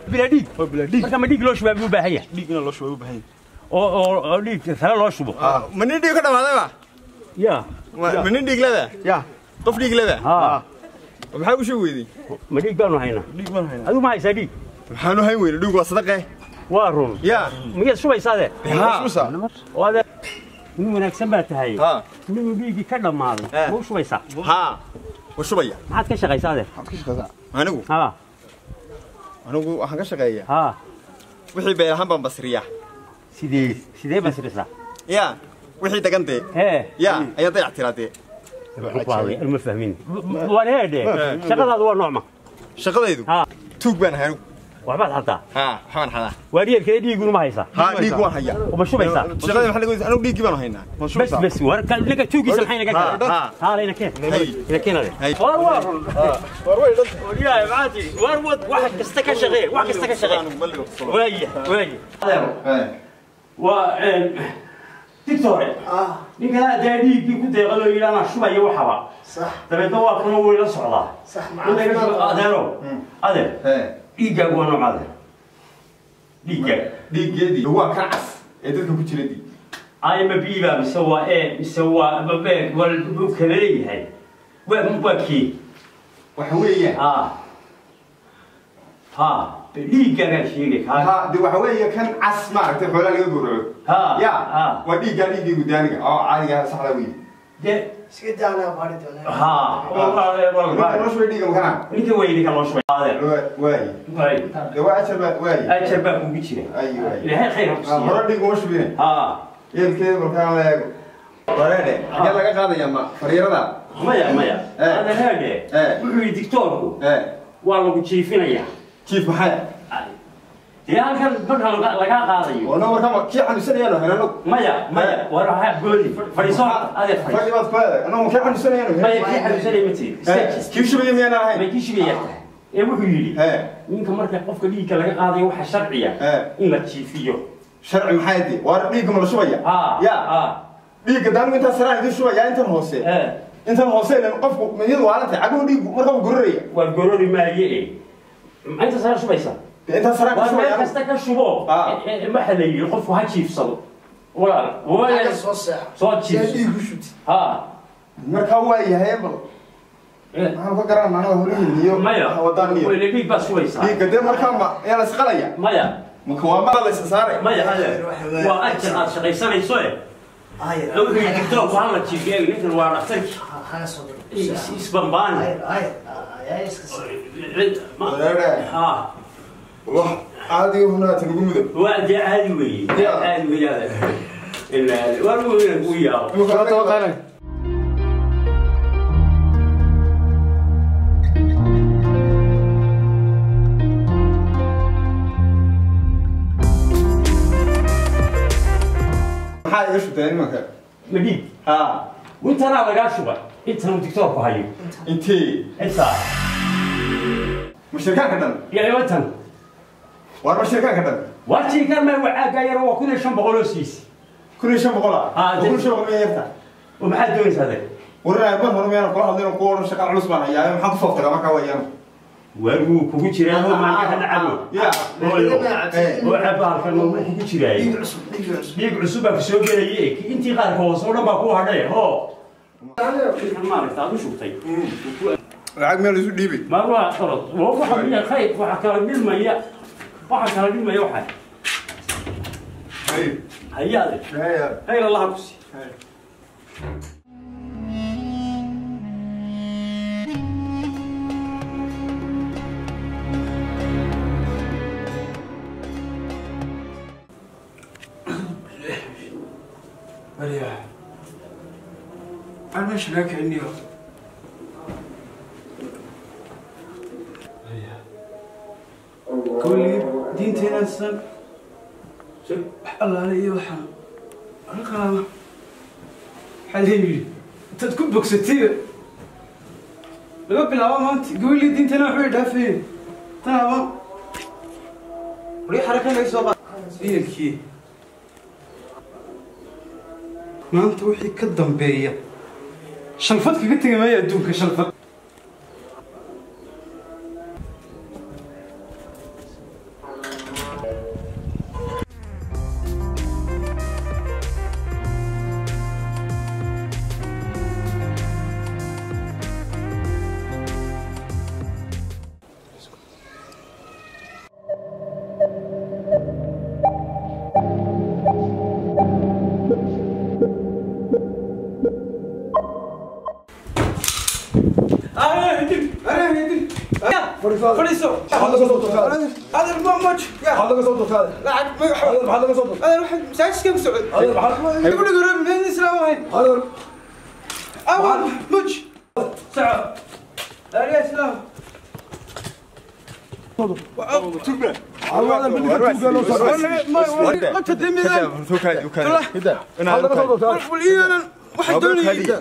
bilaa dhiig waa bilaa dhiig marka ma dhiig loo shubaa buu u baahan yahay dhiigna loo shubay u baahan oo oo oo dhiig sare loo shubo ma nin dhiig ka dhamaaday ba ya ma nin dhiig leba ya qof dhiig leba ha maxaa u sheeg weydey ma dhiig baanu haynaa dhiig baan haynaa adigu ma haysaa dhiig maxaanu hayn weyne dhiig waa sadaqe waa run ya miyaad shubaysaade ha oo ade nin wanaagsan baa tahay ha ninuu dhiiggii ka dhammaaday Eh. ma u shubaysaa ha wa shubaya maxaad ka shaqaysaade maxaad ka shaqaysaa anigu ha anigu waxaan ka shaqeeya ha wixii beel ahaan baan basriya sidee sidee basrisaa ya wixii degantee hee ya ayaan dayac tiraadee ma fahmin waan heedhe shaqadaadu waa noocma shaqadaydu ha tuug baan ahay anigu waxbaad xataa ha waxbaan xadaa waa dhiirkeeda dhiigunu ma haysaa ha dhiig waan hayaa uma shubaysaa shaqadii maxaa laga weydiisay anigu dhiiggii baan haynaa bes bes war ka inaga tuugiisa maxay naga Ha, garaa ha. haala ina keen Hay. ina keenade Hay. war waa run war way dhanta wariyahay maxaa tiri war wad wax kasta ka shaqee wax kasta ka shaqee waaya waaya waa dictore ninkan haddaa dhiiggii ku deeqaloo yidhi anaa shubaya waxaba dabeedna waa kana way la socdaa adeero adeer dhiiggaagu waa nooc adeer dhiiggaaga dhiiggeedii waa kan cas ee dadka ku jira dii ama biiba mise waa e mise waa babeeg waa u kala leeyahay waa waa kii waxa weeyaan ha ha dhiiggaagaa sheegay kaa ha de waxa weeye kan cas maaragtay xoolaa laga gowraco ha ya ha waa dhiiggaa dhiiggii gudaaniga oo caadiga saxda wey de iska daanaa baari doonaa ha ninka noo shubay dhiigga makana ninka way ninka loo shubay adeer waayi waay de waa ajar baa waayi ajar baa kugu jira ayi waayi ilaahay khayr ha ku siiya hore dhiig uma shubine ha yeelkeeda markaan la eego wareedhe xagee laga qaadaya ma fariirada maya maya Eh. adeer haadhe Eh. wuxuu yidhi dictoorku ee waa lagu jiifinayaa jiif maxay dee halkan marka laga- lagaa qaadayo oo no markaa kii xanuunsanayaano helano maya maya war ha goodi fadhiiso adeer fadhiiso fadhi baad ku eeday anoo kii xanuunsanayaano maya kii xanuunsanaya ma tihi Eh, kii shubaya miyaan ahayn may kii shibaya tahay ee wuxuu yidhi ee ninka marka qofka dhiigga laga qaadayo waxaa sharciya Eh. in la jiifiyo sharci maxay di waa dhiigga ma la shubaya ha ya ha dhiigga daanigu intaa saraan idin shubaya intan hoose eh intan hoose ilan qofku miyadu waalantay caguhu dhiiggu marka uu gururaya waa gorori maaye e inta sara shubaysa dee intaa saraan ka waa meel shubaya kasta ka shubo Ah. Eh, eh, waxa la yidhi qofku ha jiifsado walaal waa Xagga soo seexa soo see jiifso dhiig u shubti ha markaa waa yahay bal Eh, maxaan ka garan anaga horihin iyo maya wadaan iyo wayna dhiig baad shubaysaa dhiigga dee markaa ma yaa la isqalaya maya maka waa ma la isa saaray maya adeer waa ajar aad shaqaysanayso e ayar wuxuu yidhi dictoorku hala jiifiyo ninkan waa dhaktarki hana soo diro Is- isbambaani ayar ayar ayar iska sii wareere ha wax caadi hunaata lagu mudab waa dee caadi weeye Ya. caadi weeye adeer Ilaa- waa lagu weyn kuu yaabo maxaa iga shubtay nimanka ma dhiig ha intanaa lagaa shubay intan uu dictoorku hayo intee intaa ma shirkaanka dhan iyo intan waar ma shirkaanka dhan waa jiikaan maa wacaaga yar waa kun iyo shan boqol oo siisi kun iyo shan boqol ah Ah, oo kun iyo shan boqol miya yarta oo maxaad doonaysaa adeer warinaay mar hore miyaan kula hadlayn oo kuwa odhan shaqaan culus baan hayaa maxaan ku fooftagaa markaa wayaan waarguu kugu jiraa oo maanka nacabo ya oo cab halkan wuu kugu jiraay dhiig cusub dhiig cusub dhiig cusub baa ku soo gelaye intii qaarka hoose oo dhan baa ku hadhay ho maaragta aad u shubtay lacag meel isu dhiibay ma waa orod waxa miya khayr waxa kala dhilmaya waxa kala dhilmaya waxa hayaade khayr allaha ku sii Maria. أنا مش لك إني كل دينتنا السن الله علي وحنا القامة حليلي أنت تكون بوكستير لقب العوام أنت قول لي دينتنا حوي دافين تمام ولي حركة ليس وقت هي الكي maanta wixii ka dambeeya shalfad kaga tegi maayo adduunka shalfad fadhiiso adeer ma moj lacag magaxa adeer waxaan masaajidka ku socday gabadha garoon meel islaam ahayn awal moj soco aariya islaam qabta demidan wal iidanan waxaan doonayay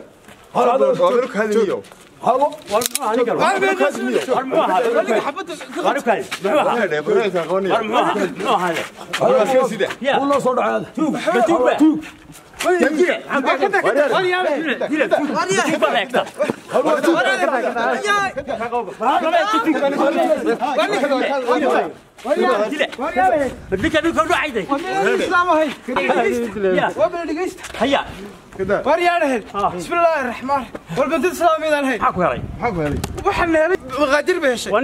islaam ahayn waa bala dhegeysta waryaadhahen bismillaahi raxmaan walbantid islaamiyadaan hayn waxaan helay maqaadir ba heshay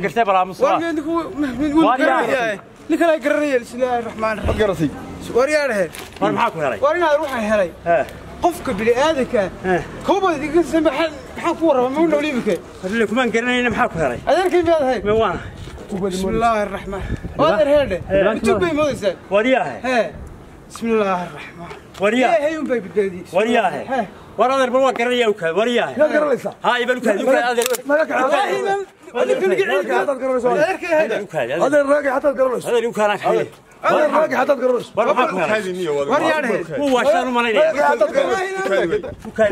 wargeedinku ninkan ay garanayeen bismillaahi raxmaan raxiim waryaadhahen war inaad waxaan helay qofka bini'aadanka kobad iga samaxan maxaan ku warraba mau nool imika kumaan garanayna maxaa ku helay adeerkay miyaad ahayd waana bismillaahi raxmaan adeer heedhe intug bay moodaysaa waryaahe hee bismillaahi raxmaan waryaahe ilaahay un bay badbaadiyey waryaahe Hee. war adeer bal waan garanaya ukaad waryaahe haa ibal ukaad ukaad adeer wallaahi man adeerkay ahayd ukaad adeer adeer ukaanaan kaxay war maxaa ku helay waryaadhahen wuu waashaan u malaynaya ukaad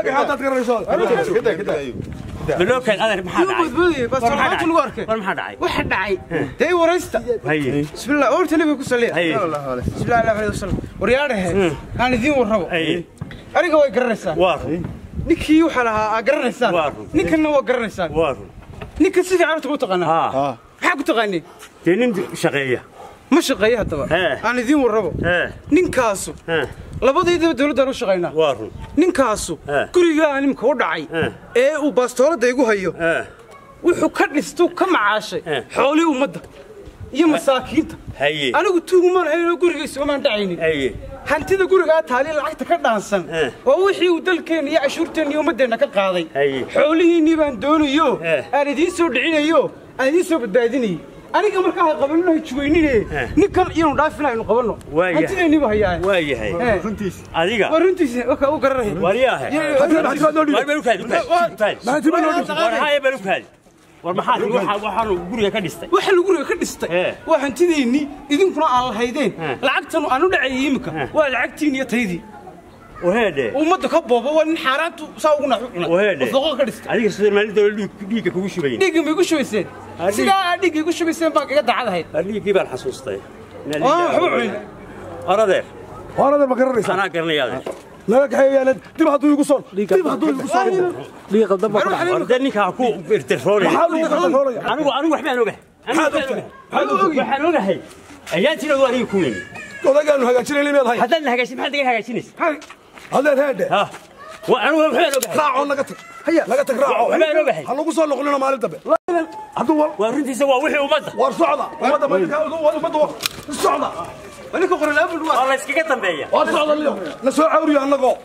balookaad adeer maxaa dhacay badbaadiyey bas war maxaa waxaa lagu arkay war maxaa dhacay waxa dhacay dee waraysta haye bismillah oorta nabiga ku saliya haye bismillah allah alayhi wasallam waryaadhahe aan idiin warrabo haye aniga way garanaysaan waa run ninkii waxaa lahaa aa garanaysaan Waa run. ninkanna waa garanaysaan waa run ninka si fiican horta ku taqaanaa haa maxaa ku taqaaniin dee nin shaqeeya ma shaqeeya haddaba Hee. aan idiin warrabo hee ninkaasu hee labadaydaba dawladdaan u shaqaynaa waa run ninkaasu Hee. gurigaa nimka u dhacay Hee. ee uu baastooladda igu hayo hee wuxuu ka dhistuu ka macaashay Hee. xoolii ummadda iyo masaakiinta haye anigu tuugumaan haynoo gurigiisa umaan dhacaynin haye hantida gurigaa taali lacagta ka dhaansan Eh. waa wixii uu dalkeenna iyo cashuurteenna iyo ummaddeenna ka qaaday Haye. xoolihiinnii baan doonayo Eh. aan idiin soo dhicinayo aan idiin soo badbaadinayo aniga markaa ha qabanino ha jugaynine Eh. ninkan iyanu dhaafina aynu qabanno Waa yahay. hantideenniiba hayaa waa yahay adiga waa runtiisa wakaa u garanaya waryaahe war balukaad ukaad ukaad war haye balukaad war maxaa tiri waxa waxaanu guriga ka dhistay waxa lagu guriga ka dhistay Eh. waa hantideennii idinkuna aan lahaydeen Eh. lacagtan aan u dhacayay imika Eh. waa lacagtiin iyo taydii waheedhe ummadda ka booba waa nin xaaraantu saa ugu naxu cunay waheedhe oo fooqa ka dhistay adiga sida maalin dawla dhiigga kugu shubayn dhiigga ma igu shubayseen Ah, dhiig. sidaa aad dhiigga igu shubayseen baan kaga dacad ahayd dhiiggii baan xasuustay Waa waxba cunin. war adeer horada ma garanaysaa anaa garanaya adeer naga kaxeeyaana dib hadduu igu soo dib hadduu igu soo dhiiga qaldan baa ku dhacay war dee ninkaa ku irtiroonay maxaa lagu qaldanroolaya anigu anigu waxbaan ogahay Anigu waxbaan ogahay. waxaan ogahay ayaantiina waa aniga kuweyn odagaanu hagaajinayna miyaad hay haddaad na hagaajin maxaad naga hagaajinaysa haddeed heedhe ha wa anigu waxbaan ogahay raaco naga tag haya naga tag raaco waxbaan ogahay ha lagu soo noqonino maalin dambe hadduu wal waa runtiisa waa wixii ummadda war socda ummadda ummadda ummadda socda ninka qoralaabul waa waa la iskaga dambeeya war socda liyo la soo cawriyo annagoo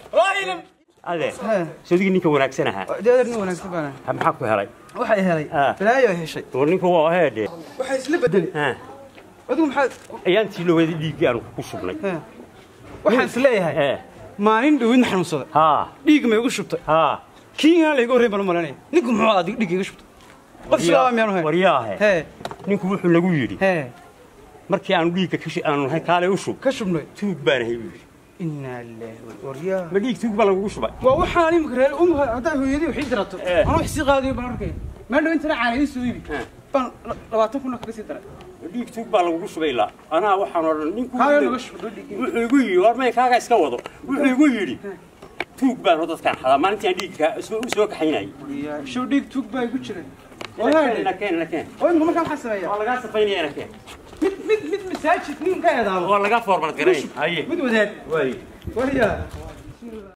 adeer sawdigii ninka wanaagsan ahaa deedarni wanaagsan baana ha, maxaa ku helay waxay helay Ah. balaayo ay heshay war ninku waa heedhe waxay isla bedelay ha adigu maxaad ayaantii lowada dhiiggii aanu ku shubnay waxaan is leeyahay ee maalin dhowidna xanuunsaday ha dhiig ma igu shubtay ha kii inaan layga horreyn baan u malanaya ninku muxuu adig dhiig iga shubtay qof silaaba miyaanu hayn waryaahe hee ninku wuxuu nagu yidhi hee markii aanu dhiigga ka shi- aanu nahay kaale u shub ka shubnay tuug baan ahay buu yidhi inaa lillahi waryaa ma dhiig tuug baa lagugu shubay waa waxaan imika reer um haddaa hooyadii waxii dirato Eh. anaa wax sii qaadayo baan arkaya maa dhow intana caana ii soo iibi Eh. baan la- labaatan kuna kaga sii daray ma dhiig tuug baa lagugu shubay ilaa anaa waxaan odhan ninku kaaga naga shubay dhiig wuxuu igu yidhi war may kaaga iska wado wuxuu igu yidhi tuug baan oo dadkaan xadaa maalintii aan dhiigga u soo kaxaynayay show dhiig tuug baa igu jiray na walahi keen na keen oo imika markaa maxaa sameeyaa waa lagaa safaynaya na keen mid mid mid masaajid nin ka eedaamo waa lagaa foormad garayn haye mid wadaad waaye waryaa